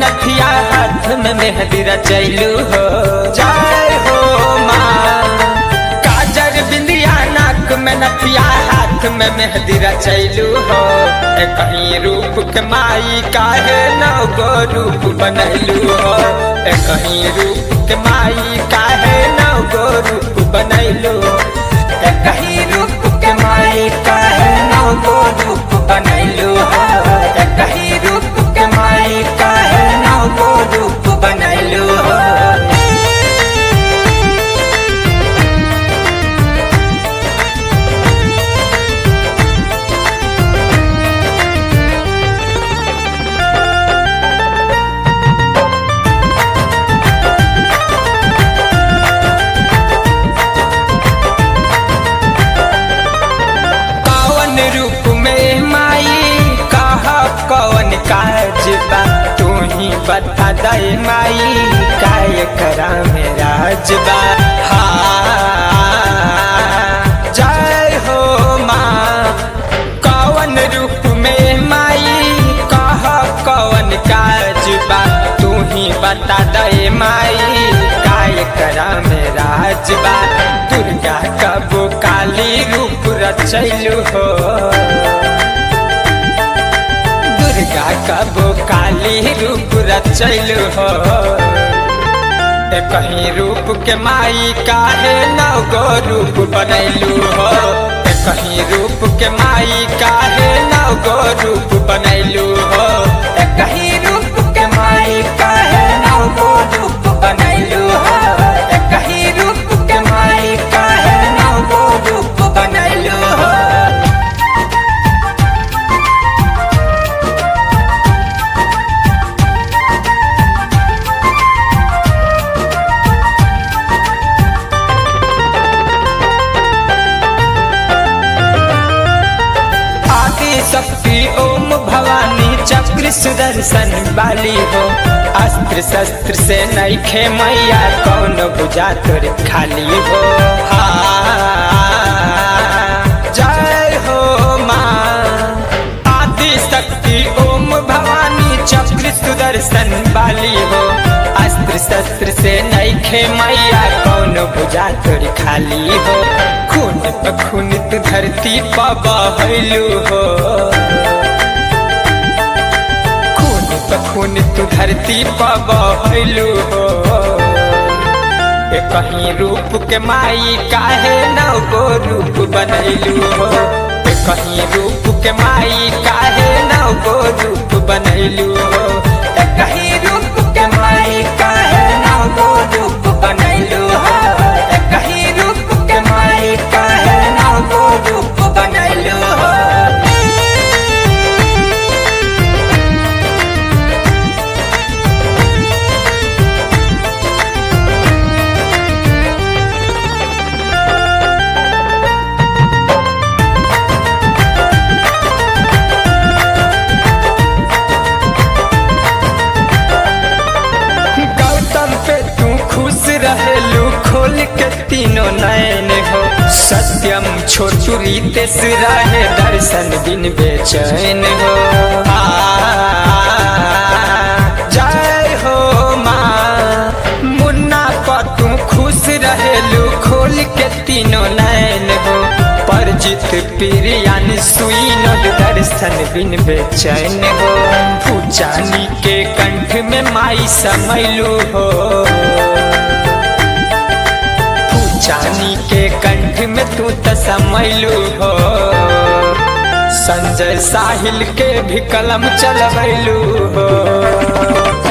नथिया हाथ में मेहंदी रचैलू हो जय हो माँ काजर बिंदिया नाक में नथिया हाथ में मेहंदी रचैलू हो ए कहीं रूप के माई काहे नौ गो रूप बनैलू हो ए कहीं रूप के माई काहे नौ गो रूप बनैलू ए कहीं रूप के माई काहे नौ गो रूप बनैलू हो ए कहीं रूप के माई काहे नौ गो रूप बनैलू हो कौन रूप में माई कहा कौन काज बा तू ही बता दे माई काय करा मेरा जबा हाँ जय हो माँ कौन रूप में माई कहा कौन काज बा तू ही बता दे माई काय करा मेरा जबा दुर्गा कबो काली रूप रचैलू हो दुर्गा कबो काली रूप रचैलू हो ए कहीं रूप के माई काहे नौ गो रूप बनैलू हो ए कहीं रूप के माई काहे नौ गो रूप बनैलू हो ए कहीं रूप के माई काहे नौ गो रूप बनैलू हो ए कहीं रूप के माई काहे नौ गो रूप बनैलू हो आदि शक्ति ओम भवानी चक्र सुदर्शन वाली हो अस्त्र शस्त्र से नैखे मैया कौन बुझा तोर खाली हो हाँ, जय हो माँ आदि शक्ति ओम भवानी चक्र सुदर्शन वाली हो अस्त्र शस्त्र से नैखे मैया कौन बुझा तोर खाली हो खून पे खून तू धरती पर बहलू हो खून पे खून तू धरती पर बहलू हो ए कहीं रूप के माई काहे नौ गो रूप बनैलू हो ए कहीं रूप के माई काहे नौ गो रूप बनैलू हो ए कहीं रूप के माई काहे नौ गो रूप बनैलू हो ए कहीं रूप के माई काहे नौ गो रूप बनैलू हो गौतम पे तू खुश रहेलू खोल के तीनों नयन हो सत्यम छोटू रितेश रहे दर्शन बिन बेचैन हो आ, जय हो माँ मुन्ना पर तू खुश रहेलू खोल के तीनों नयन हो परजित प्रियान सुई नद दर्शन बिन बेचैन हो पूजानी के कंठ में माई समैलू हो पूजानी के कंठ में तू त समैलू हो संजय साहिल के भी कलम चलबैलू हो